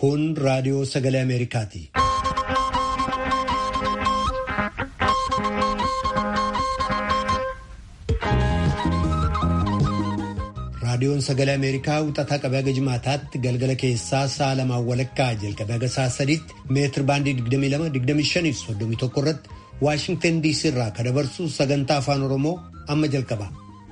Kun raadiyoo sagalee Ameerikaati. Raadiyoon sagalee Ameerikaa wixataa qabee haga jimaataatti galgala keessaa sa'a lamaan walakkaa jalqabee haga sa'a sadiitti meetir baandii 22-25 fi 31 irratti Waashingtan DC irraa kan dabarsu sagantaa afaan Oromoo amma jalqaba.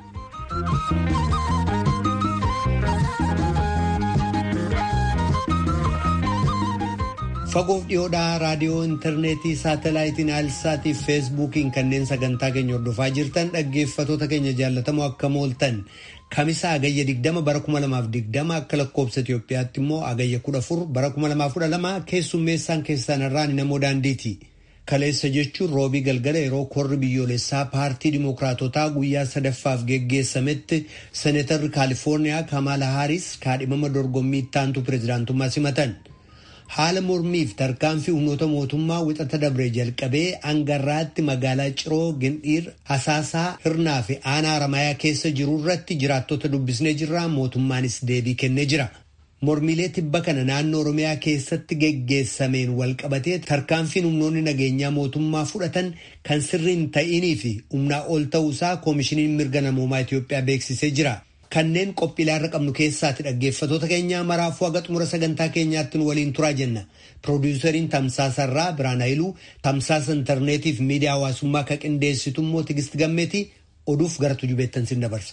Fagoof dhiyoodhaa raadiyoo intarneetii saatalaayitiin aalsaatii fi feesbuukiin kanneen sagantaa keenya hordofaa jirtan dhaggeeffatoota keenya jaallatamoo akkam ooltan kamisa agayya 20 bara 2020 akka lakkoobsa Itoophiyaatti immoo agayya 14 bara 2012 keessummeessaan keessan irraan namoo daandiiti. Kaleessa jechuun roobii galgala yeroo korri biyyoolessaa paartii dimookiraatotaa guyyaa sadaffaaf geggeessametti seeneetarri kaalifoorniyaa Kamaala Haaris kaadhimama dorgommii ittaantu pireezidaantummaa simatan. Haala mormiif tarkaanfii humnoota mootummaa wixata dabre jalqabee hangarraatti magaalaa Ciroo Gindhiir Hasaasaa Hirnaa fi Aanaa Haramayaa keessa jiru irratti jiraattota dubbisnee jirra mootummaanis deebii kennee jira. Mormiilee tibba kana naannoo Oromiyaa keessatti geggeessameen walqabatee tarkaanfiin humnoonni nageenyaa mootummaa fudhatan kan sirriin ta'inii fi humnaa ol ta'uusaa koomishiniin mirga namoomaa Itoophiyaa beeksisee jira. Kanneen qophiilaarra qabnu keessaatti dhaggeeffatoota keenyaa maraafuu haga xumura sagantaa keenyaatti nu waliin turaa jenna. Piroodyusariin Tamsaasarraa Biraan Hayiluu, Tamsaasa intarneetii fi miidiyaa hawaasummaa kan qindeessitu immoo Tigist Gammeetii oduuf gara tujubeettan sin dabarsa.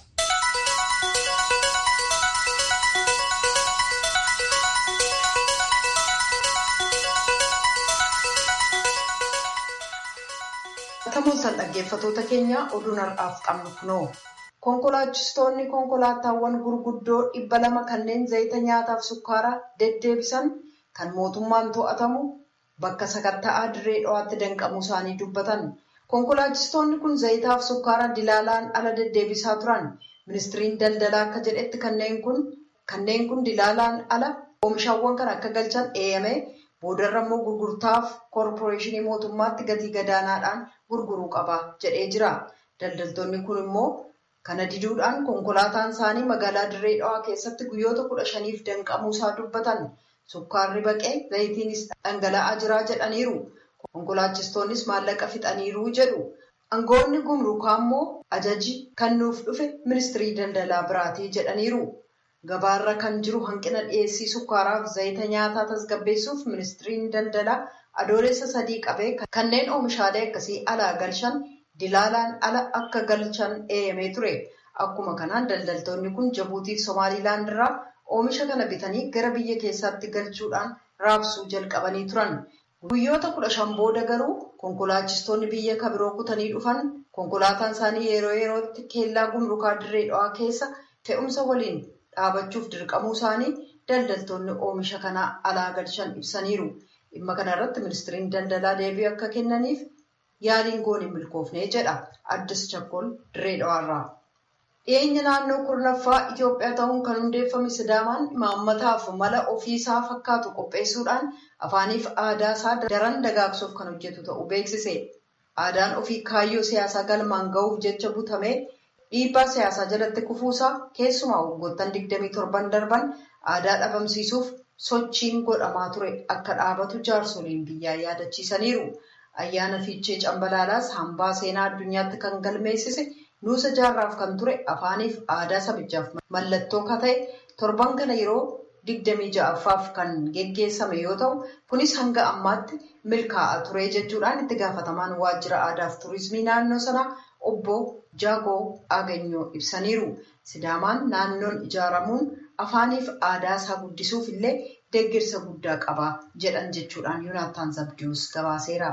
Tamooltan dhaggeeffatoota keenya oduun har'aaf qabnu kunoo. Konkolaachistoonni konkolaataawwan gurguddoo dhibba lama kanneen zayita nyaataaf sukkaara deddeebisan kan mootummaan to'atamu bakka sakatta'aa dirree dho'aatti danqamuu isaanii dubbatan. Konkolaachistoonni kun zayitaaf sukkaara dilaalaan ala deddeebisaa turan. Ministiriin daldalaa akka jedhetti kanneen kun kanneen kun dilaalaan ala oomishaawwan kan akka galchan eeyame boodarra immoo gurgurtaaf koorporeeshinii mootummaatti gatii gadaanaadhaan gurguruu qaba jedhee jira. Daldaltoonni kun immoo Kana diduudhaan konkolaataan isaanii magaalaa Dirree Dhawaa keessatti guyyoota kudha shaniif danqamuu isaa dubbatan. Sukkaarri baqee zayitiinis dhangala'aa jira jedhaniiru. Konkolaachistoonnis maallaqa fixaniiru jedhu. Aangoonni gumrukaa immoo ajaji kan nuuf dhufe ministirii daldalaa biraatii jedhaniiru. Gabaarra kan jiru hanqina dhiyeessii sukkaaraaf zayita nyaataa tasgabbeessuuf ministiriin daldalaa adoolessa sadii qabee kanneen oomishaalee akkasii alaa galchan. Dilaalaan ala akka galchan eeyamee ture. Akkuma kanaan daldaltoonni kun Jabuutiif Somaaliilaand irraa oomisha kana bitanii gara biyya keessaatti galchuudhaan raabsuu jalqabanii turan. Guyyoota kudha shan booda garuu konkolaachistoonni biyya kabiroo kutanii dhufan konkolaataan isaanii yeroo yerootti keellaa gumrukaa dirree dhawaa keessa fe'umsa waliin dhaabachuuf dirqamuu isaanii daldaltoonni oomisha kana alaa galchan ibsaniiru. Dhimma kana irratti ministiriin daldalaa deebii akka kennaniif. Yaaliin goon hin milkoofne jedha Addis Chakkol Dirree Dhawaarraa. Dhiyeenya naannoo kurnaffaa Itoophiyaa ta'uun kan hundeeffame Sidaamaan imaammataaf mala ofiisaa fakkaatu qopheessuudhaan afaaniif aadaa isaa daran dagaagsuuf kan hojjetu ta'uu beeksise. Aadaan ofii kaayyoo siyaasaa galmaan ga'uuf jecha butamee dhiibbaa siyaasaa jalatti kufuusaa keessumaa waggoottan 27 darban aadaa dhabamsiisuuf sochiin godhamaa ture akka dhaabatu jaarsoliin biyyaa yaadachiisaniiru. Ayyaana Fiichee Cambalaalaas hambaa seenaa addunyaatti kan galmeessise nuusa jaarraaf kan ture afaaniif aadaa sabichaaf mallattoo kan ta'e torban kana yeroo digdamii ja'affaaf kan geggeessame yoo ta'u kunis hanga ammaatti milkaa'aa ture jechuudhaan itti gaafatamaan waajjira aadaaf turizimii naannoo sanaa obbo Jaagoo Aganyoo ibsaniiru. Sidaamaan naannoon ijaaramuun afaaniif aadaa isaa guddisuuf illee deeggarsa guddaa qaba jedhan jechuudhaan Yoonaattaan Zabdiyoos gabaaseera.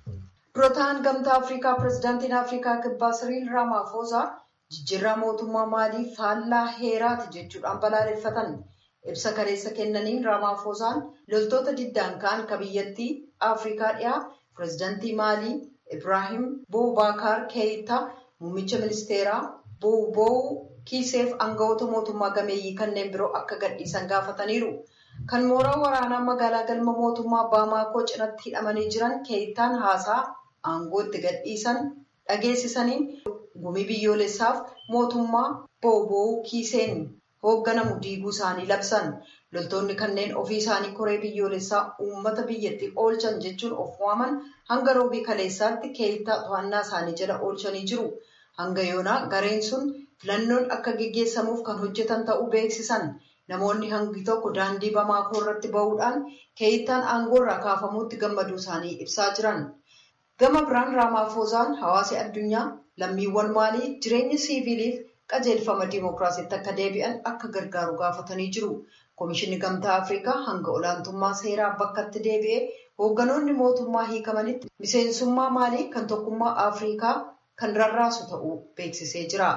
Dura ta'an gamtaa Afrikaa pireezidaantiin Afrikaa kibbaa Siriil Ramaphosa jijjiirraa mootummaa maalii faallaa heeraati jechuudhaan balaaleffatan. Ibsa kaleessa kennaniin Ramaphosaan loltoota diddaan ka'an ka biyyattii Afrikaa dhiyaa pireezidaantii maalii Ibrahim Boubacar Keïta muummicha ministeeraa Boubou Kiiseef aangawoota mootummaa gameeyyii kanneen biroo akka gadhiisan gaafataniiru. Kan mooraa waraanaa magaalaa galma mootummaa Baamaakoo cinatti hidhamanii jiran Keeyitaan haasaa aangoo itti gadhiisan dhageessisaniin gumii biyyoolessaaf mootummaa Booboo Kiiseen hoogganamu diiguu isaanii labsan. Loltoonni kanneen ofii isaanii koree biyyoolessaa uummata biyyattii oolchan jechuun of waaman hanga roobii kaleessaatti keeyittaa to'annaa isaanii jala oolchanii jiru. Hanga yoonaa gareen sun filannoon akka geggeessamuuf kan hojjetan ta'uu beeksisan. Namoonni hangi tokko daandii Bamaakoo irratti bahuudhaan keeyittaan aangoo irraa kaafamuutti gammaduu isaanii ibsaa jiran. Gama biraan Raamaafoozaan hawaasi addunyaa lammiiwwan maalii jireenya siiviiliif qajeelfama diimokiraasiitti akka deebi'an akka gargaaru gaafatanii jiru. Komishinni Gamtaa Afrikaa hanga olaantummaa seeraa bakkatti deebi'ee hoogganoonni mootummaa hiikamanitti miseensummaa maalii kan tokkummaa Afrikaa kan rarraasu ta'uu beeksisee jira.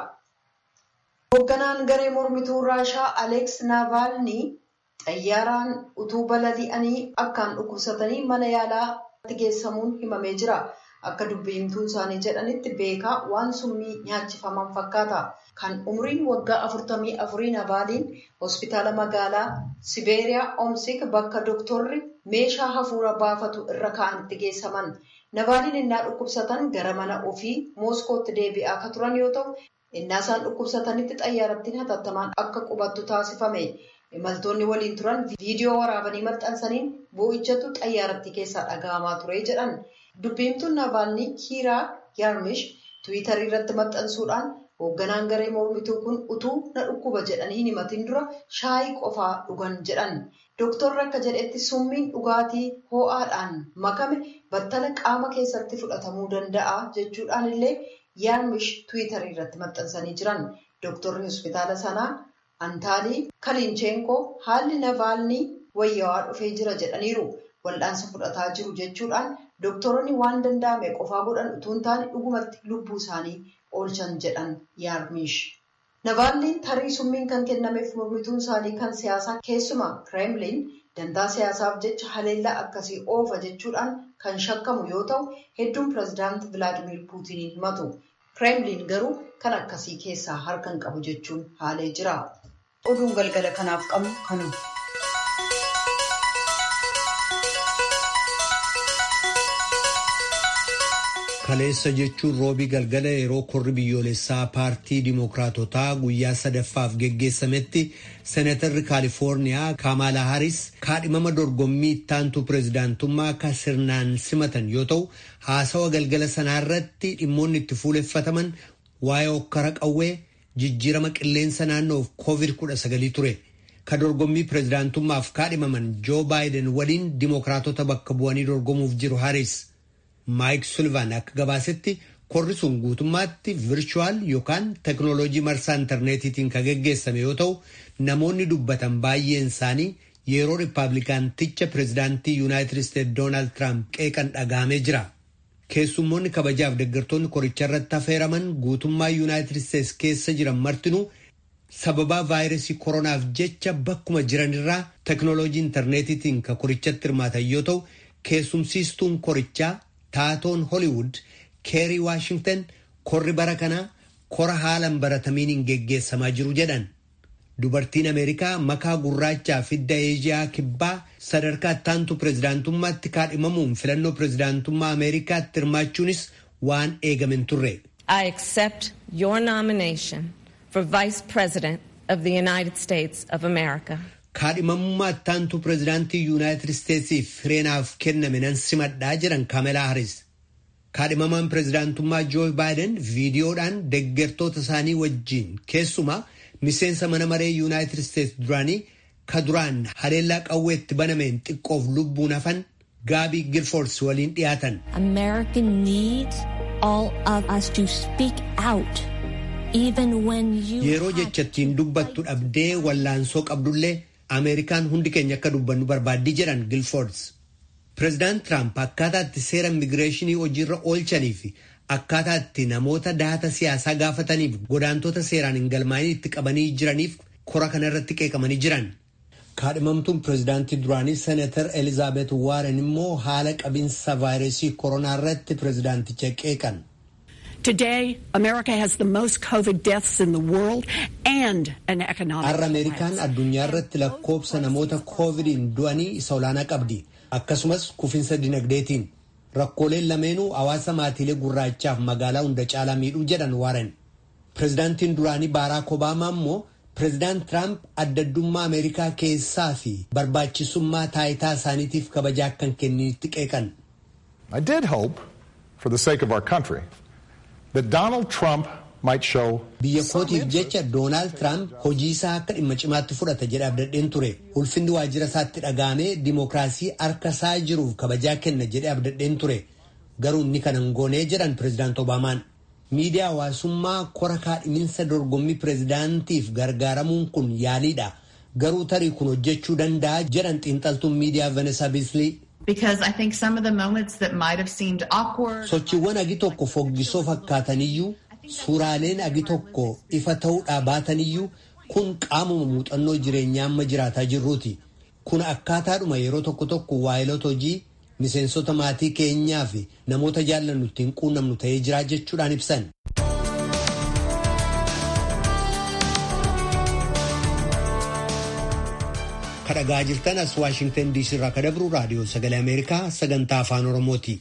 Hoogganaan garee mormituu Raashaa Aleeks Naavaalnii xayyaaraan utuu balali'anii akkaan dhukkubsatanii mana yaalaatti geessamuun himamee jira. Akka dubbiimtuun isaanii jedhanitti beekaa waan summii nyaachifaman fakkaata. Kan umriin waggaa afurtamii afurii Navaaliin hospitaala magaalaa Sibeeriyaa Omsik bakka doktorri meeshaa hafuura baafatu irra kaa'anitti geessaman. Navaaliin innaa dhukkubsatan gara mana ofii Mooskootti deebi'aa akka turan yoo ta'u, innaa isaan dhukkubsatanitti xayyaarattiin hatattamaan akka qubattu taasifame. Imaltoonni waliin turan viidiyoo waraabanii maxxansaniin boo'ichatu xayyaarattii keessaa dhaga'amaa ture jedhan. Dubbiimtuun Navaalnii Kiiraa Yaarmish Tiwiitarii irratti maxxansuudhaan hoogganaan garee mormituu kun utuu na dhukkuba jedhanii himatiin dura shaayii qofaa dhugan jedhan. Dooktorri akka jedhetti summiin dhugaatii ho'aadhaan makame battala qaama keessatti fudhatamuu danda'a jechuudhaan illee Yaarmish Tiwiitarii irratti maxxansanii jiran. Dooktorri hospitaala sanaa Antaalii Kaliincheenkoo haalli Navaalnii wayyaawaa dhufee jira jedhaniiru. Wal'aansa fudhataa jiru jechuudhaan dooktoronni waan danda'ame qofaa godhan utuu hin taane dhugumatti lubbuu isaanii oolchan jedhan yaarmiish. Navaalniin tarii summiin kan kennameef mormituun isaanii kan siyaasaa keessumaa kireemliin dantaa siyaasaaf jecha haleellaa akkasii oofa jechuudhaan kan shakkamu yoo ta'u hedduun pireezidaanti Vilaadimiir Puutiniin himatu. Kireemliin garuu kan akkasii keessaa harka hin qabu jechuun haalee jira. Oduun galgala kanaaf qabnu kanuma. Kaleessa jechuun roobii galgala yeroo korri biyyoolessaa paartii dimookiraatotaa guyyaa sadaffaaf geggeessametti seenatarri kaalifoorniyaa kaamaalaa haris kaadhimama dorgommii ittaantuu pireezidaantummaa akka sirnaan simatan yoo ta'u haasawa galgala sanaarratti dhimmoonni itti fuuleffataman waa'ee okkara qawwee jijjiirama qilleensa naannoof koovid kudha sagalii ture. Ka dorgommii pireezidaantummaaf kaadhimaman joo baayiden waliin dimookiraatota bakka bu'anii dorgomuuf jiru haris. Maayik Sullivan akka gabaasetti korri sun guutummaatti virchuwal yookaan teknooloojii marsaa intarneetiitiin kan geggeessame yoo ta'u namoonni dubbatan baay'een isaanii yeroo riippaabilikaanticha pireezidaantii yuunaayitid isteetsi doonaald tiraamp qeeqan dhagahamee jira. Keessummoonni kabajaaf deeggartoonni koricha irratti affeeraman guutummaa yuunaayitid isteetsi keessa jiran martinuu sababaa vaayirasii koronaaf jecha bakkuma jiranirraa teknooloojii intarneetiitiin kan korichatti hirmaatan yoo ta'u keessumsiistuun korichaa. taatoon holiwud keerii waashingtan korri bara kanaa kora haalan baratamiin geggeessamaa jiru jedhan dubartiin ameerikaa makaa gurraachaa fidda eeziyaa kibbaa sadarkaa ittaantu pireezidaantummaatti kaadhimamuun filannoo pireezidaantummaa ameerikaatti hirmaachuunis waan eegamen turre. I accept your nomination for Vice President of the United States of America. kaadhimamummaa ittaantu pireezidaantii yuunaayitid isteetsiif fireenaaf kenname nan simadhaa jedhan kaamelaa haris kaadhimamaan pireezidaantummaa joo baayiden viidiyoodhaan deeggartoota isaanii wajjiin keessumaa miseensa mana maree yuunaayitid isteetsi duraanii ka duraan haleellaa qawweetti banameen xiqqoof lubbuun hafan gaabii gilfoors waliin dhiyaatan. America needs all of us to speak out. Yeroo jechattiin dubbattu dhabdee wallaansoo qabdullee Ameerikaan hundi keenya akka dubbannu barbaaddii jedhan Gilfoords. Pireezidaant Tiraamp akkaataa itti seera immigireeshinii hojiirra oolchanii fi akkaataa itti namoota daata siyaasaa gaafataniif godaantota seeraan hin galmaa'in itti qabanii jiraniif kora kana irratti qeeqamanii jiran. Kaadhimamtuun pireezidaantii duraanii Seenatar Elizaabeet Waaren immoo haala qabinsa vaayirasii koronaa irratti pireezidaanticha qeeqan. Today, America has the most COVID deaths in the world and an economic Har'a Ameerikaan addunyaa irratti lakkoobsa namoota koovidiin du'anii isa olaanaa qabdi. Akkasumas kufinsa dinagdeetiin. Rakkooleen lameenuu hawaasa maatiilee gurraachaaf magaalaa hunda caalaa miidhuu jedhan Waaren. Pireezidaantiin duraanii Baaraak Obaamaa immoo Pireezidaant Tiraamp addaddummaa Ameerikaa keessaa fi barbaachisummaa taayitaa isaaniitiif kabajaa akkan kenninitti qeeqan. I did hope, for the sake of our country, that Donald Trump might show Biyya kootiif jecha Doonaald Tiraamp hojii isaa akka dhimma cimaatti fudhata jedhee abdadheen ture. Ulfinni waajjira isaatti dhagaamee dimookiraasii harka isaa jiruuf kabajaa kenna jedhee abdadheen ture. Garuu inni kana hin goonee jedhan Pireezidaant Obaamaan. Miidiyaa hawaasummaa kora kaadhiminsa dorgommii pireezidaantiif gargaaramuun kun yaaliidha. Garuu tarii kun hojjechuu danda'a jedhan xiinxaltuun miidiyaa Vanessa Bisley. Because I think some of the moments that might have seemed awkward. Sochiiwwan agi tokko foggisoo fakkaataniyyuu suuraaleen agi tokko ifa ta'uudhaa baataniyyuu kun qaamuma muuxannoo jireenyaa amma jiraataa jirruuti. Kun akkaataadhuma yeroo tokko tokko waayilota hojii miseensota maatii keenyaa fi namoota jaallannu ittiin quunnamnu ta'ee jiraa jechuudhaan ibsan. kadhagaa jirtan as waashingtan diisii irraa kadabru raadiyoo sagalee ameerikaa sagantaa afaan oromooti.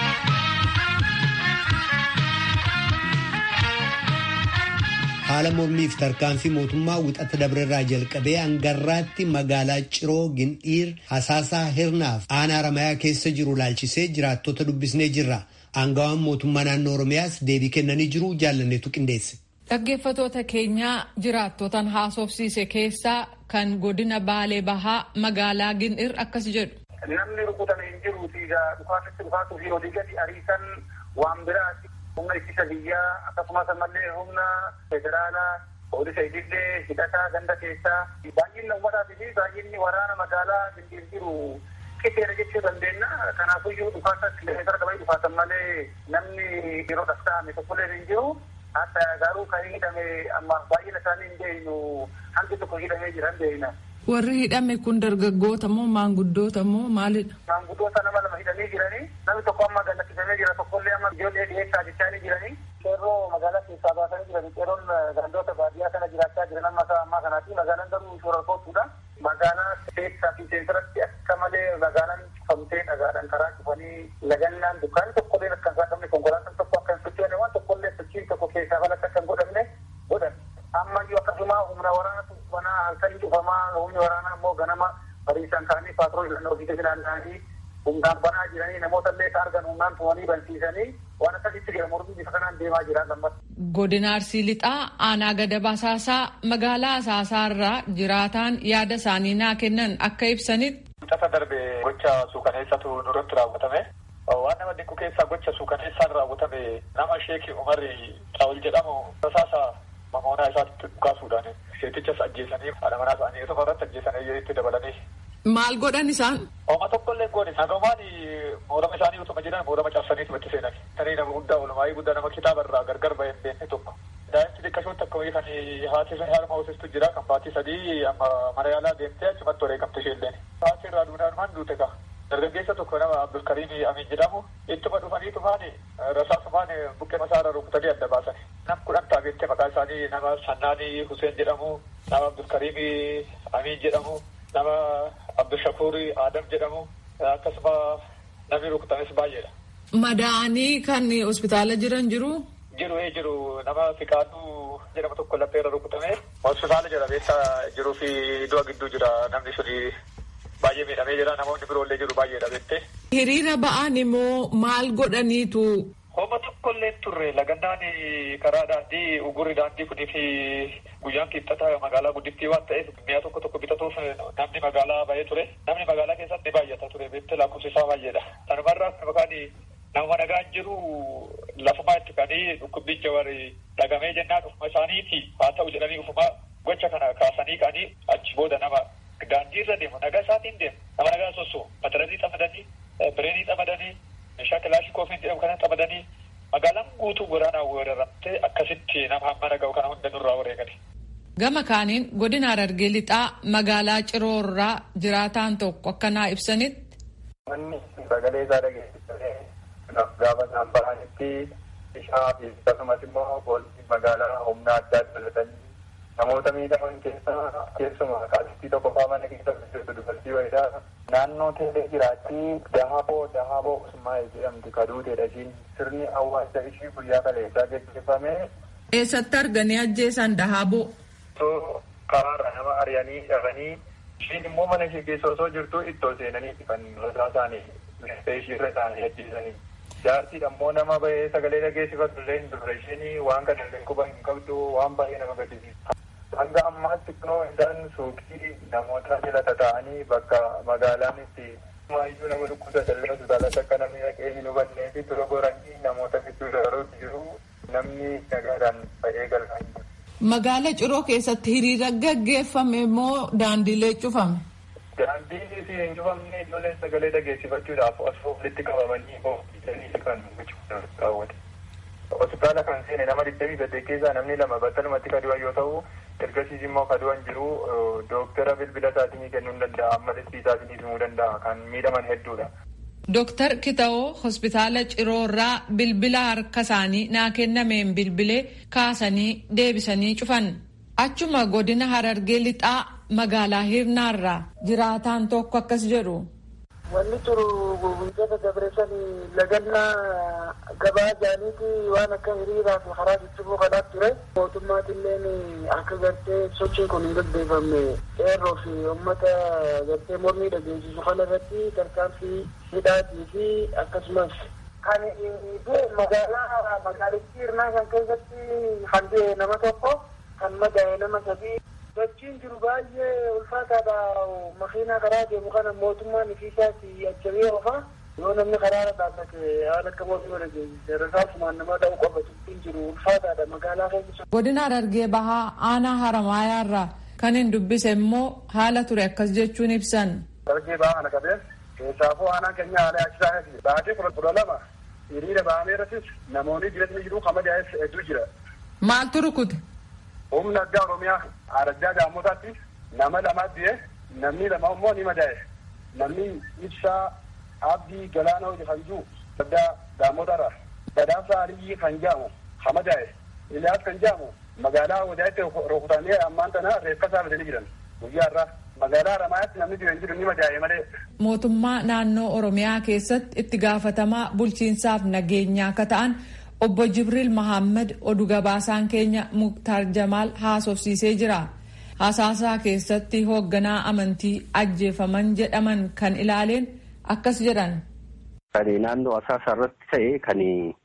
haala mormiif tarkaanfii mootummaa wixata dabreerraa jalqabee hangarraatti magaalaa ciroo gindhiir hasaasaa hirnaaf aanaa ramayaa keessa jiru laalchisee jiraattota dubbisnee jirra aangawaan mootummaa naannoo oromiyaas deebii kennanii jiru jaallanneetu qindeesse. Dhaggeeffatoota keenyaa jiraattotan haasofsiise keessaa kan godina Baalee Bahaa magaalaa Gindhiir akkas jedhu. Namni rukutame hin jiru dhukaasatti dhukaasuu fi olii gadi ariisan waan biraati. Humna ittisa biyyaa akkasumas ammallee humna federaalaa poolisa idillee hidhataa ganda keessaa baay'inni uummataatii fi baay'inni waraana magaalaa Gindhiir jiru qixxeera jechuu dandeenya. Kanaafiyyuu dhukaasa kilomeetira dabalii dhukaasan malee namni yeroo dhasta'ame tokkollee hin jiru. Hatta garuu kan hidhame amma baay'ina isaanii hin beeknu hangi tokko hidhamee jira hin beekna. Warri hidhame kun dargaggoota moo maanguddoota moo maalidha? Maanguddoota nama lama hidhamee jiranii namni tokko amma gallachiifamee jira tokkollee amma ijoollee dhiyeessaa jechaa jiranii. Qeerroo magaalaa keessaa baasanii jiranii qeerroon gandoota baadiyyaa kana jiraachaa jiran amma isaa ammaa kanaati magaalaan garuu shoora kootuudha. Magaalaa keessaa fi seensaratti akka malee magaalaan cufamtee dhagaadhaan karaa cufanii lagannaan dukkaanni tokkollee akka hin saaqamne konkolaataan tokko akka hin sochoone waan tokkollee sochiin tokko keessaa falatti akka hin godhamne godhan. Ammayyuu akkasuma humna waraanatu banaa halkanii cufamaa humni waraanaa immoo ganama bariisan kaanii paatroolii filannoo ofii keessa naanna'anii humnaan banaa jiranii namoota illee ka argan humnaan tumanii bansiisanii waan akkasitti jira mormii bifa kanaan deemaa jira lammata. Godina Arsii Lixaa aanaa gada basaasaa magaalaa asaasaarraa jiraataan yaada isaanii naa kennan akka ibsanitti. Tasa darbe gocha suukaneessatu nurratti raawwatame. Waan nama dinqu keessaa gocha suukaneessaan raawwatame nama sheekii Umarri Xaawul jedhamu rasaasa mamoonaa isaatti dhukaasuudhaan seetichas ajjeesanii haadha manaa isaanii tokko irratti ajjeesanii itti dabalanii. Maal godhan isaan? Ooma tokkollee goone nagamaan moorama isaanii utuma jiran moorama cabsanii itti seenan. Tanii nama guddaa olumaayii guddaa nama kitaaba irraa gargar bahee hin beekne tokko. Daa'imti xiqqashoon takka wayii kan haati harma hoosistu jira kan baatii sadii amma mana yaalaa deemtee achumatti wareegamte isheelleen. Haati irraa duudhaan duute ka. Dargaggeessa tokko nama Abdulkariim Amin jedhamu ittuma dhufanii tufaani rasaasumaan buqqee masaarra rukutanii adda baasan. Nam kudhan taabeettee maqaa isaanii nama Sannaanii Huseen jedhamu, nama Abdulkariim Amin jedhamu, nama Abdushakuur Adam jedhamu akkasuma namni rukutames baay'eedha. Madaa'anii kan hospitaala jiran jiru. Jiru ee jiru nama Fiqaaduu jedhamu tokko lapheerra rukutame hospitaala jira beessa jiruu fi du'a gidduu jira namni suni baay'ee miidhamee jira namoonni biroollee jiru baay'eedha beektee. Hiriira ba'an immoo maal godhaniitu. Homa tokkollee turre lagannaan karaa daandii ugurri daandii kunii fi guyyaan kibxata magaalaa guddittii waan ta'eef mi'a tokko tokko bitatuuf namni magaalaa ba'ee ture. Namni magaalaa keessatti baay'ata ture beektee lakkoofsi isaa baay'eedha. Sanumarraa maqaan nama nagaan jiru lafumaa itti kanii dhukkubbicha warri dhagamee jennaan ufuma isaaniiti haa ta'u jedhanii ufuma gocha kana kaasanii kanii achi booda nama daandii irra deemu nagaa isaatiin deemu nama nagaa sosso mataranii xamadanii bireenii xamadanii meeshaa kilaashii koofiin jedhamu kana xamadanii magaalaan guutuu waraanaan weeraramtee akkasitti nama hamma naga'u kana hunda nurraa wareegani. Gama kaaniin godina Harargee lixaa magaalaa Ciroorraa jiraataan tokko akkanaa ibsanitti. Manni sagalee isaa dhageessisee gaafa isaan bahanitti bishaa fi akkasumas immoo poolisii magaalaa humna addaa dabalatanii namoota miidhaman keessaa keessumaa qaalittii tokko faa mana keessa jirtu dubartii wayiidha. Naannoo teelee jiraatti dahaboo dahaboo usmaa'ee jedhamti kaduuteedha ishiin sirni awwaalcha ishii guyyaa kaleessaa gaggeeffame. Eessatti arganii ajjeesan dahaboo? karaarra nama ari'anii dhaqanii ishiin immoo mana ishee keessa osoo jirtu ittoo seenanii kan rasaa isaanii ishiirra isaanii ajjeesanii. Jaartiin ammoo nama bahee sagalee dhageessifatu illee hin turre isheen waan kana illee quba hin qabdu waan baay'ee nama gaddisiisa. Hanga ammaatti kunoo isaan suuqii namoota jala tataa'anii bakka magaalaan itti maayyuu nama dhukkubsatan illee hospitaalatti akka namni dhaqee hin hubannee fi dura goranii namoota gidduu dabaluutti jiru namni nagaadhaan bahee galfaa hin jiru. Magaala Ciroo keessatti hiriira gaggeeffame moo daandiilee cufame? Daandiin hin cufamne ijoolleen sagalee dhageessifachuudhaaf osoo walitti qabamanii hoofisanii kan raawwate. Hospitaala kan seene nama digdamii saddeet keessaa namni lama battalumatti kadu'an yoo ta'u ergasiis immoo kadu'an jiru dooktara bilbila isaatinii kennuu hin danda'a amma listii isaatinii himuu danda'a kan miidhaman hedduudha. Dooktar Kitawoo hospitaala Ciroorraa bilbila harka isaanii naa kennameen bilbilee kaasanii deebisanii cufan. Achuma godina Harargee lixaa magaalaa Hirnaarraa jiraataan tokko akkas jedhu. Wanni turu guyyoota dabreessan lagannaa gabaa jaaniiti waan akka hiriiraa fi karaa ciccimuu kanaa ture. Mootummaatilleen akka gartee sochiin kun hin gaggeeffamne qeerroo fi uummata gartee mormii dhageessisu kana irratti tarkaanfii hidhaatii fi akkasumas kan magaalaa magaalittii hirnaa kan keessatti kan du'e nama tokko kan madaa'e nama sadii sochiin jiru baay'ee ulfaataadha makiinaa karaa deemu kana mootummaan ifiisaati ajjabee ofa yoo namni karaarra dhaabbate haala akka mootummaa dhageessise rasaasumaan nama dha'u qofa sochiin jiru ulfaataadha magaalaa keessa. Godina Harargee Bahaa aanaa Haramaayaarraa kan hin dubbise immoo haala ture akkas jechuun ibsan. Harargee Bahaa kana qabeen keessaafuu aanaan keenya haala yaachisaa keessi baatee kudha lama hiriira bahamee irrattis namoonni jireenya jiru kamadaa'es hedduu jira. Maaltu rukute? humna addaa oromiyaa araddaa gaamotaatti nama lamaa du'e namni lama immoo ni madaa'e namni ibsaa abdii galaana hojii kan jiru addaa gaamotarra badhaasa aliyyi kan jaamu ha madaa'e iliyaas kan jaamu magaalaa wadaatti rukutamee ammaan tana reeffa isaa fidanii jiran guyyaa irraa magaalaa Haramaayyaatti namni du'e hin jiru ni madaa'e malee. Mootummaa naannoo Oromiyaa keessatti itti gaafatamaa bulchiinsaaf nageenyaa akka ta'an obbo Jibriil Mahammad oduu gabaasaan keenya Muktaar Jamaal haasofsiisee jira. Hasaasaa keessatti hoogganaa amantii ajjeefaman jedhaman kan ilaaleen akkas jedhan. Kan naannoo asaasaa irratti ta'e kan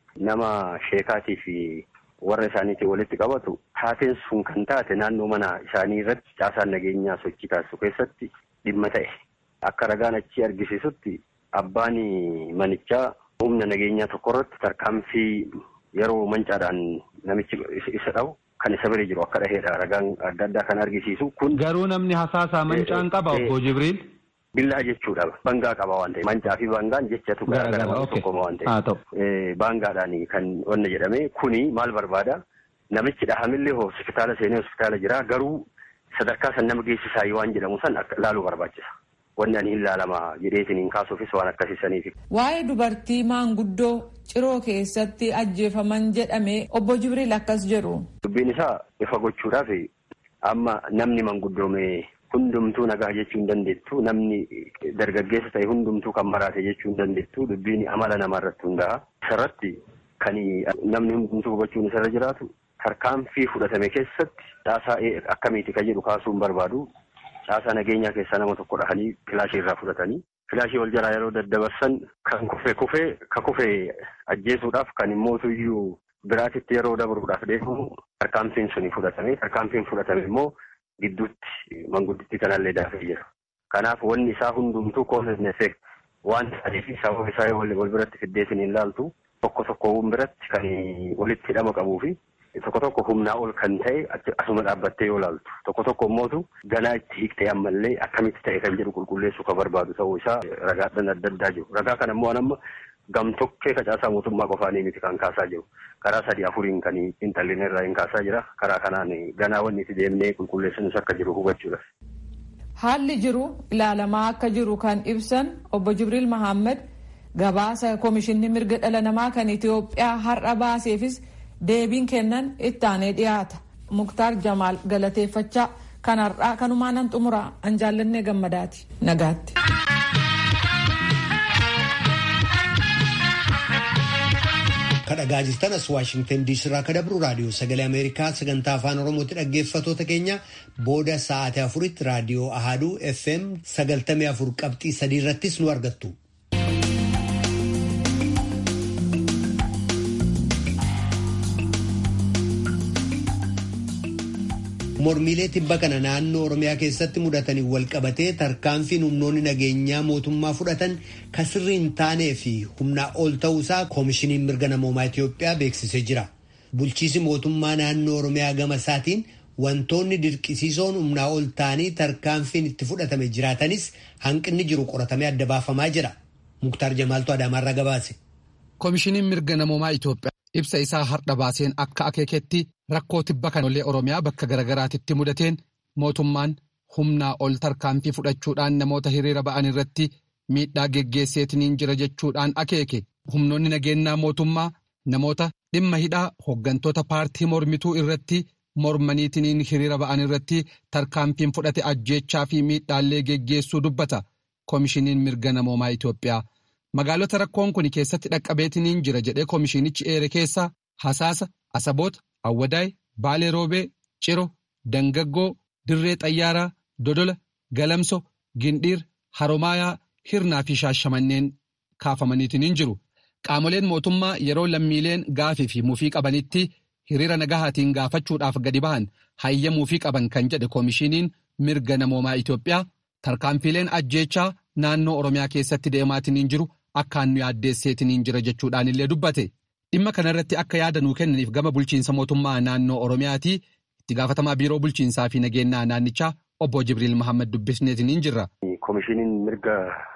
nama sheekaatii fi warra isaaniitiin walitti qabatu taateen sun kan taate naannoo mana isaanii irratti caasaan nageenyaa sochii taasisu keessatti dhimma ta'e. Akka ragaan achi argisiisutti abbaan manichaa humna nageenyaa tokko irratti tarkaanfii yeroo mancaadhaan namichi isa dhabu kan isa bira jiru akka dhaheedha ragaan adda addaa kan argisiisu kun. Garuu namni hasaasaa mancaan qaba obbo Jibriil. Billaa jechuudha bangaa qaba waan ta'eef mancaa fi bangaan jechatu garaagaraa tokkoma waan ta'eef baangaadhaan kan wanna jedhame kuni maal barbaada namichi dhahamillee hospitaala seenee hospitaala jira garuu sadarkaa san nama geessisaa waan jedhamu san laaluu barbaachisa. wanni ani hin laalama jedheetiin hin kaasuufis waan akkasisaniif. Waa'ee dubartii maanguddoo ciroo keessatti ajjeefaman jedhame obbo Jibriil akkas jedhu. Dubbiin isaa ifa gochuudhaaf amma namni manguddoome hundumtuu nagaa jechuu hin dandeettu namni dargaggeessa ta'e hundumtuu kan maraate jechuu hin dandeettu dubbiin amala namarratti hundaa'a. Isarratti kan namni hundumtuu hubachuun isarra jiraatu tarkaanfii fudhatame keessatti caasaa akkamiiti kan jedhu kaasuu hin barbaadu. caasaa nageenyaa keessaa nama tokko dhahanii filaashii irraa fudhatanii filaashii wal jalaa yeroo daddabarsan kan kufe kufee ka kufe ajjeesuudhaaf kan immootuyyuu biraatitti yeroo dabruudhaaf deemu tarkaanfiin suni fudhatame tarkaanfiin fudhatame immoo gidduutti manguddittii kanallee daafee jira. Kanaaf wanni isaa hundumtuu cause effect waan ta'eef sababa isaa wal biratti fiddeetiin hin laaltu tokko tokkoowwan biratti kan walitti hidhama qabuu fi tokko tokko humnaa ol kan ta'e asuma dhaabbattee yoo laaltu tokko tokko immootu ganaa itti hiiktee ammallee akkamitti ta'e kan jedhu qulqulleessuu kan barbaadu ta'uu isaa ragaadhaan adda addaa jiru ragaa kana immoo amma gamtokkee facaasaa mootummaa qofaanii miti kan kaasaa jiru karaa sadii afuriin kan intallinee irraa hin kaasaa jira karaa kanaan ganaa wanni itti deemnee qulqulleessinus akka jiru hubachuudha. Haalli jiru ilaalamaa akka jiru kan ibsan obbo Jibriil Mahammad gabaasa koomishinni mirga dhala namaa kan Itoophiyaa har'a baaseefis deebiin kennan itti aanee dhiyaata. Muktaar Jamaal galateeffachaa kan har'aa kanumaan nan xumura an jaallannee gammadaati nagaatti. Kan kadhagaa jirtan as waashingtan diisii irraa ka dabru raadiyoo sagalee ameerikaa sagantaa afaan oromootti dhaggeeffatoota keenya booda sa'aatii afuritti raadiyoo ahaduu fm sagaltamii afur qabxii sadii irrattis nu argattu. mormiilee tibba kana naannoo oromiyaa keessatti mudatanii wal qabatee tarkaanfiin humnoonni nageenyaa mootummaa fudhatan kan sirrii hin taanee fi humnaa ol ta'uusaa koomishiniin mirga namoomaa Itiyoophiyaa beeksisee jira. Bulchiisi mootummaa naannoo oromiyaa gama isaatiin wantoonni dirqisiisoon humnaa ol ta'anii tarkaanfiin itti fudhatame jiraatanis hanqinni jiru qoratamee adda baafamaa jira. Muktaar Jamaaltu Adaamaarraa gabaase. Koomishiniin mirga namoomaa Itiyoophiyaa ibsa isaa har'a baaseen akka akeeketti rakkoo tibba kanollee Oromiyaa bakka garaagaraatitti mudateen mootummaan humnaa ol tarkaanfii fudhachuudhaan namoota hiriira ba'an irratti miidhaa geggeesseetiniin jira jechuudhaan akeeke humnoonni nageenyaa mootummaa namoota dhimma hidhaa hooggantoota paartii mormituu irratti mormaniitiniin hiriira ba'an irratti tarkaanfiin fudhate ajjeechaa fi miidhaallee geggeessuu dubbata koomishiniin mirga namoomaa Itoophiyaa. Magaalota rakkoon kun keessatti dhaqqabeetiniin jira jedhee koomishinichi eere keessaa Hasaasa, Asaboota, Awwadaay, Baalee Roobee, Ciro, Dangaggoo, Dirree Xayyaaraa, Dodola, Galamso, Gindhiir, Haromaayaa, Hirnaa fi Shaashamanneen kaafamaniitiniin jiru. Qaamoleen mootummaa yeroo lammiileen gaafii fi mufii qabanitti hiriira nagahaatiin gaafachuudhaaf gadi bahan hayyamuu qaban kan jedhe koomishiniin mirga namoomaa Itoophiyaa tarkaanfiileen ajjeechaa naannoo Oromiyaa keessatti deemaatiniin jiru. Akkaan nu yaaddeesseetiniin jira jechuudhaan illee dubbate dhimma kanarratti akka yaada nuu kennaniif gama bulchiinsa mootummaa naannoo Oromiyaati itti gaafatamaa biiroo bulchiinsaa fi nageenyaa naannichaa obbo Jibriil Mahammad dubbisneetiniin jirra. Koomishiniin mirga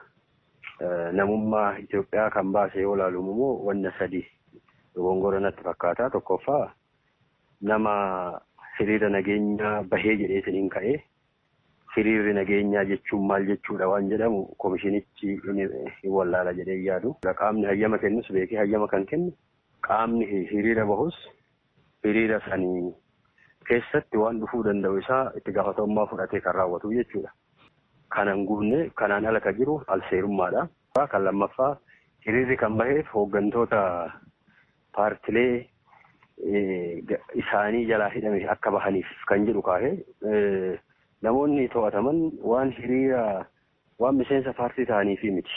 namummaa Itoophiyaa kan baase yoo ilaalu immoo wanna sadi dogongora natti fakkaata tokkoffaa nama hiriira nageenyaa bahee jedheetiniin ka'ee. hiriirri nageenyaa jechuun maal jechuudha waan jedhamu koomishinichi hin wallaala jedhee yaadu. Qaamni hayyama kennus beekee hayyama kan kennu qaamni hiriira bahus hiriira sanii keessatti waan dhufuu danda'u isaa itti gaafatamummaa fudhatee kan raawwatu jechuudha. Kanan guunne kanaan ala kan jiru alseerummaadha. Kan lammaffaa hiriirri kan baheef hooggantoota paartilee isaanii jalaa hidhame akka bahaniif kan jedhu kaahee namoonni to'ataman waan hiriira waan miseensa paartii ta'aniifi miti.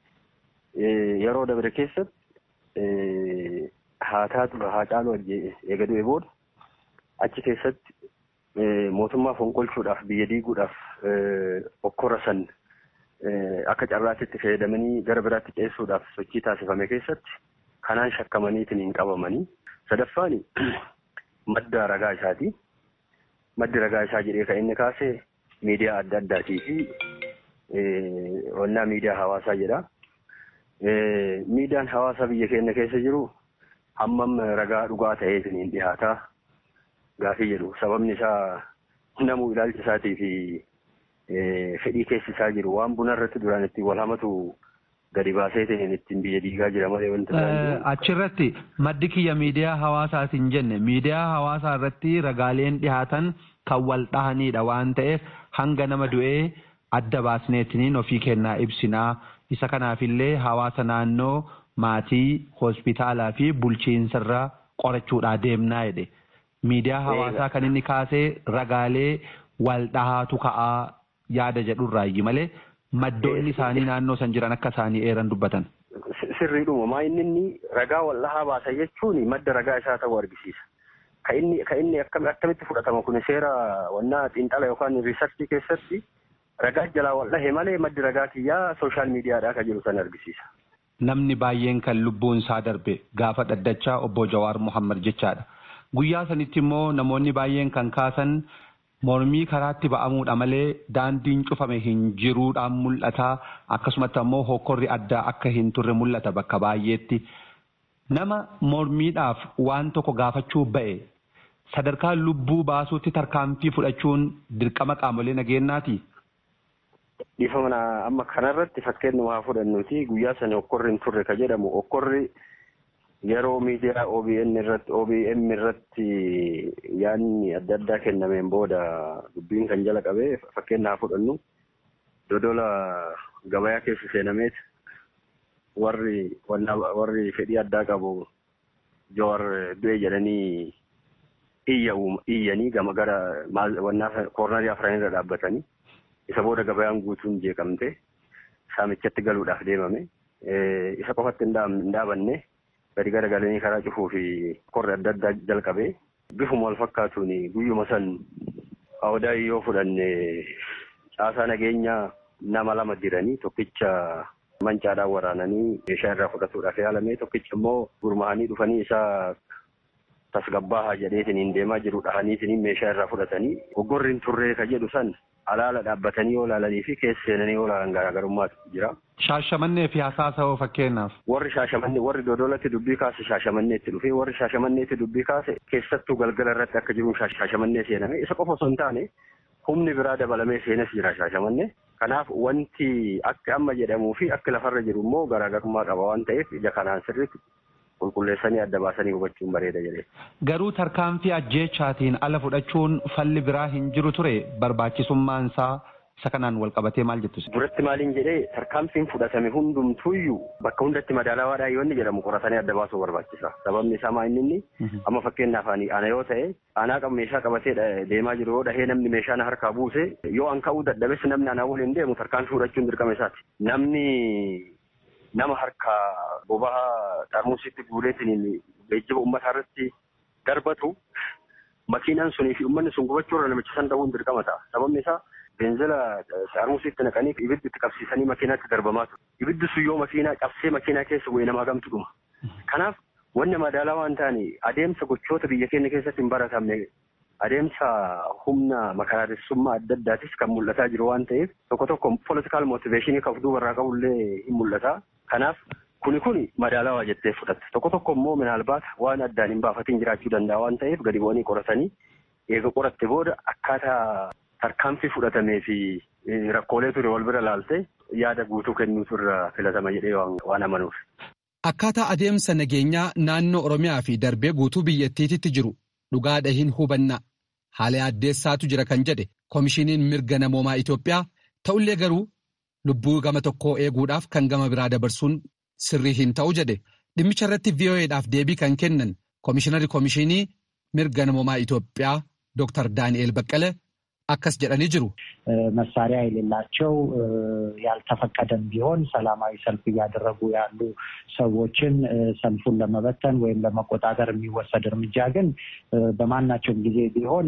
Yeroo dabre keessatti haa taatu haa caalu eegaduu booda achi keessatti mootummaa fonqolchuudhaaf biyya diiguudhaaf okkora san akka carraatitti fayyadamanii gara biraatti ceessuudhaaf sochii taasifame keessatti kanaan shakkamaniitiin hin qabamanii. Sadaffaan madda ragaa isaati. Maddi ragaa isaa jedhee kan inni kaase miidiyaa adda addaatii fi wannaa miidiyaa hawaasaa jedha. Miidiyaan hawaasaa biyya keenya keessa jiru hammam ragaa dhugaa ta'eetiin hin dhihaataa gaafii jedhu. Sababni isaa namuu ilaalcha isaatii fi fedhii keessi isaa jiru waan buna irratti duraan ittiin wal hamatu gadi baaseetiin ittiin biyya diigaa jira malee wanti Achirratti maddi kiyya miidiyaa hawaasaatiin jenne miidiyaa hawaasaa irratti ragaaleen dhihaatan kan wal dhahanidha waan ta'eef hanga nama du'ee adda baasneetiniin ofii kennaa ibsinaa isa kanaafillee hawaasa naannoo maatii hospitaalaa fi bulchiinsarra qorachuudhaa deemnaa jedhe miidiyaa hawaasaa kan inni kaasee ragaalee wal dhahaatu ka'aa yaada jedhurraayyi malee maddoonni isaanii naannoo san jiran akka isaanii eeran dubbatan. Sirriidhuma maa inni inni ragaa wal dhahaa baasa jechuun madda ragaa isaa ta'uu argisiisa. Ka inni ka inni akkamitti fudhatama kun seera wannaa xiinxala yookaan riisarchii keessatti ragaa jalaa wal dhahe malee maddi ragaa kiyyaa sooshaal miidiyaadhaa kan jiru san argisiisa. Namni baay'een kan lubbuun isaa darbe gaafa dhaddachaa obbo Jawaar Muhammad jechaadha. Guyyaa sanitti immoo namoonni baay'een kan kaasan mormii karaatti ba'amuudha malee daandiin cufame hin jiruudhaan mul'ata akkasumatti ammoo hokkorri addaa akka hin turre mul'ata bakka baay'eetti. Nama mormiidhaaf waan tokko gaafachuu ba'e sadarkaa lubbuu baasuutti tarkaanfii fudhachuun dirqama qaamolee nageenyaati. Dhiifama amma kanarratti fakkeenyuma haa fudhannuti guyyaa sana hokkorri hin turre ka jedhamu hokkorri yeroo miidiyaa OBN irratti OBM irratti yaanni adda addaa kennameen booda dubbiin kan jala qabee fakkeenya haa fudhannu dodola gabayaa keessa seenameet warri warri fedhii addaa qabu Joowar du'e jedhanii iyyanii gama gara wannaa koornarii afran irra dhaabbatanii isa booda gabayaan guutuun jeeqamte saamichatti galuudhaaf deemame. Isa qofatti hin dhaabanne gadi gara galanii karaa cufuu fi qorri adda addaa jalqabee bifuma wal fakkaatuun guyyuma san awdaa yoo fudhanne caasaa nageenyaa nama lama jiranii tokkicha mancaadhaan waraananii meeshaa irraa fudhatuudhaaf yaalame tokkicha immoo gurmaa'anii dhufanii isaa tasgabbaahaa jedheetiin deemaa jiru dhahaniitiin meeshaa irraa fudhatanii goggorriin turree ka jedhu san alaala dhaabbatanii yoo ilaalanii fi keessa seenanii yoo ilaalan garaagarummaatu jira. Shaashamannee fi hasaasa'oo fakkeenyaaf. Warri shaashamannee warri dodolatti dubbii kaase shaashamanneetti dhufee warri shaashamanneetti dubbii kaase keessattuu galgala irratti akka jiruun shaashamannee seename isa qofa osoo hin taane humni biraa dabalamee seenes jira shaashamannee. Kanaaf wanti akka amma jedhamuu fi akka lafarra jiru immoo garaagarummaa qaba waan ta'eef ija kanaan sirriitti qulqulleessanii adda baasanii hubachuun bareeda jedhee. Garuu tarkaanfii ajjeechaatiin ala fudhachuun falli biraa hin jiru ture barbaachisummaan isaa isa kanaan wal qabatee maal jettu? Duratti maaliin jedhee tarkaanfiin fudhatame hundumtuuyyuu bakka hundatti madaalawaadhaa yoo inni jedhamu qoratanii adda baasuu barbaachisa. Sababni isaa maa inni amma fakkeenyaaf ana yoo ta'e anaa qaba meeshaa qabatee deemaa jiru yoo dhahee namni meeshaa na harkaa buuse yoo an ka'uu dadhabes namni anaa waliin deemu tarkaanfii fudhachuun dirqama isaati. Namni nama harka bobaha xarmusitti guureetiin geejjiba uummataa irratti darbatu makiinaan sunii fi uummanni sun gubachuu irra namicha san dhabuun dirqama ta'a. Sababni isaa beenzila xarmusitti naqanii ibiddi itti qabsiisanii makiinaatti darbamaa ture. Ibiddi sun yoo makiinaa cabsee makiinaa keessa bu'ee namaa gamtu dhuma. Kanaaf wanni madaalaa waan ta'ani adeemsa gochoota biyya keenya keessatti hin baratamne adeemsa humna makaraaressummaa adda addaatis kan mul'ataa jiru waan ta'eef tokko tokko politikaal mootiveeshinii kan of duubarraa qabullee hin mul'ata. Kanaaf kuni kuni madaalawaa jettee fudhatte. Tokko tokko immoo minaalbaata waan addaan hin baafatiin jiraachuu danda'a waan ta'eef gadi bu'anii qoratanii eega qoratte booda akkaataa tarkaanfii fudhatamee fi rakkoolee ture wal bira laalte yaada guutuu kennuutu irra filatama jedhee waan amanuuf. Akkaataa adeemsa nageenyaa naannoo Oromiyaa fi darbee guutuu biyyattiitti jiru dhugaadha hin hubanna haala addeessaatu jira kan jedhe koomishiniin mirga namoomaa Itoophiyaa ta'ullee garuu lubbuu gama tokkoo eeguudhaaf kan gama biraa dabarsuun sirrii hin ta'u jedhe dhimmicha irratti VOA'dhaaf deebii kan kennan koomishinarri koomishinii mirga namoomaa Itoophiyaa Dr. Daani'eel Baqqale akkas jedhanii jiru. መሳሪያ የሌላቸው ያልተፈቀደም ቢሆን ሰላማዊ ሰልፍ እያደረጉ ያሉ ሰዎችን ሰልፉን ለመበተን ወይም ለመቆጣጠር የሚወሰድ እርምጃ ግን በማናቸውም ጊዜ ቢሆን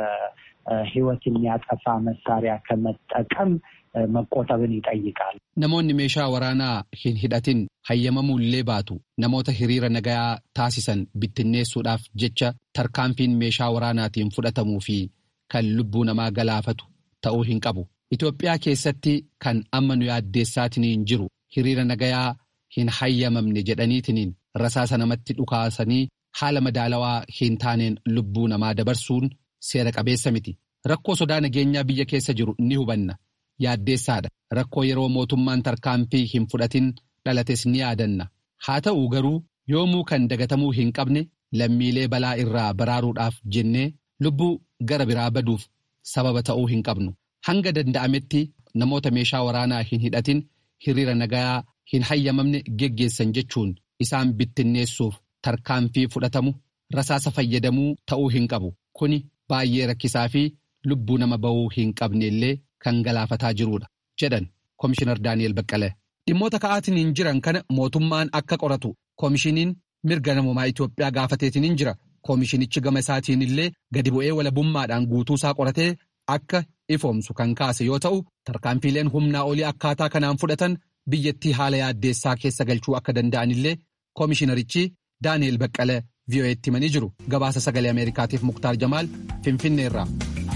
ከሕይወት የሚያጠፋ መሳሪያ ከመጠቀም መቆጠብን ይጠይቃል። Namoonni meeshaa waraanaa hin hidhatin hayyamamullee baatu namoota hiriira nagayaa taasisan bittinneessuudhaaf jecha tarkaanfiin meeshaa waraanaatiin fudhatamuu fi kan lubbuu namaa galaafatu ta'uu hin qabu. Itoophiyaa keessatti kan amma nu yaaddeessaatiniin jiru hiriira nagayaa hin hayyamamne jedhaniitiniin rasaasa namatti dhukaasanii haala madaalawaa hin taaneen lubbuu namaa dabarsuun seera qabeessa miti. Rakkoo sodaa nageenyaa biyya keessa jiru ni hubanna. Yaaddeessaadha. Rakkoo yeroo mootummaan tarkaanfii hin fudhatin dhalates ni yaadanna. Haa ta'u garuu yoomuu kan dagatamuu hin qabne lammiilee balaa irraa baraaruudhaaf jennee lubbuu gara biraa baduuf sababa ta'uu hin qabnu. Hanga danda'ametti namoota meeshaa waraanaa hin hidhatin hiriira nagayaa hin hayyamamne geggeessan jechuun isaan bittinneessuuf tarkaanfii fudhatamu rasaasa fayyadamuu ta'uu hin qabu. Kuni baay'ee rakkisaa fi lubbuu nama ba'uu hin qabnellee kan galaafataa jirudha jedhan Komishinar Daani'el Baqqalee. Dhimmoota ka'aatiin jiran kana mootummaan akka qoratu koomishiniin mirga namoomaa Itoophiyaa gaafateetiin jira. Koomishinichi gama isaatiin illee gadi bu'ee walabummaadhaan guutuu isaa qoratee akka ifoomsu kan kaase yoo ta'u tarkaanfiileen humnaa olii akkaataa kanaan fudhatan biyyattii haala yaaddeessaa keessa galchuu akka danda'an illee koomishinarichi Daani'el Baqqalee VOA'tti himanii jiru. Gabaasa sagalee Ameerikaatiif Muktaar Jamaal Finfinneerraa.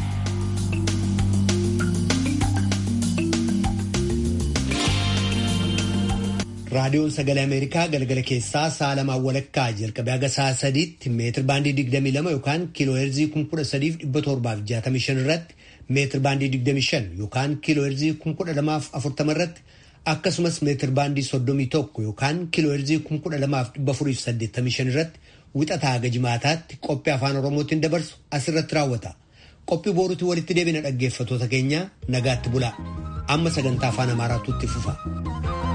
raadiyoon sagalee ameerikaa galgala keessaa sa'a lamaan walakkaa jalqabee haga sa'a sadiitti meetir baandii 22 yookaan kiiloo heerzii 13,765 irratti meetir baandii 25 yookaan kiiloo heerzii 1240 irratti akkasumas meetir baandii 31 yookaan kiiloo heerzii 12,485 irratti wixataa haga jimaataatti qophii afaan oromootiin dabarsu asirratti raawwata. Qophii booruutti walitti deebina dhaggeeffatoota keenya nagaatti bulaa. Amma sagantaa afaan amaaraatu itti fufa.